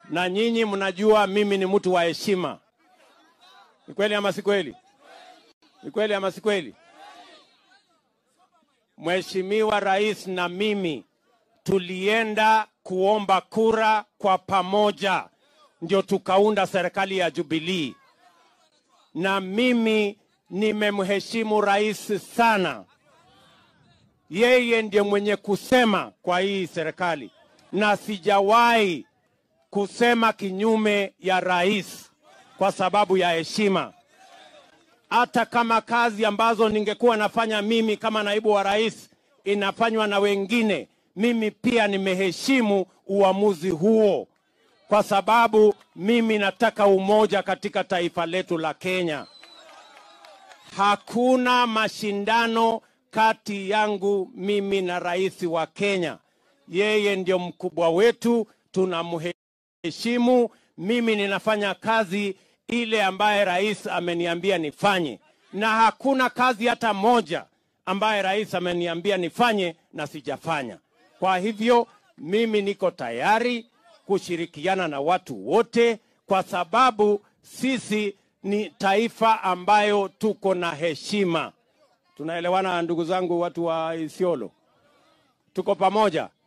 na nyinyi mnajua mimi ni mtu wa heshima. Ni kweli ama si kweli? Ni kweli ama si kweli? Mheshimiwa Rais na mimi tulienda kuomba kura kwa pamoja, ndio tukaunda serikali ya Jubilee, na mimi nimemheshimu rais sana. Yeye ndiye mwenye kusema kwa hii serikali, na sijawahi kusema kinyume ya rais kwa sababu ya heshima. Hata kama kazi ambazo ningekuwa nafanya mimi kama naibu wa rais inafanywa na wengine, mimi pia nimeheshimu uamuzi huo, kwa sababu mimi nataka umoja katika taifa letu la Kenya. Hakuna mashindano kati yangu mimi na rais wa Kenya. Yeye ndio mkubwa wetu, tunamheshimu. Mimi ninafanya kazi ile ambaye rais ameniambia nifanye, na hakuna kazi hata moja ambaye rais ameniambia nifanye na sijafanya. Kwa hivyo mimi niko tayari kushirikiana na watu wote, kwa sababu sisi ni taifa ambayo tuko na heshima. Tunaelewana ndugu zangu, watu wa Isiolo, tuko pamoja.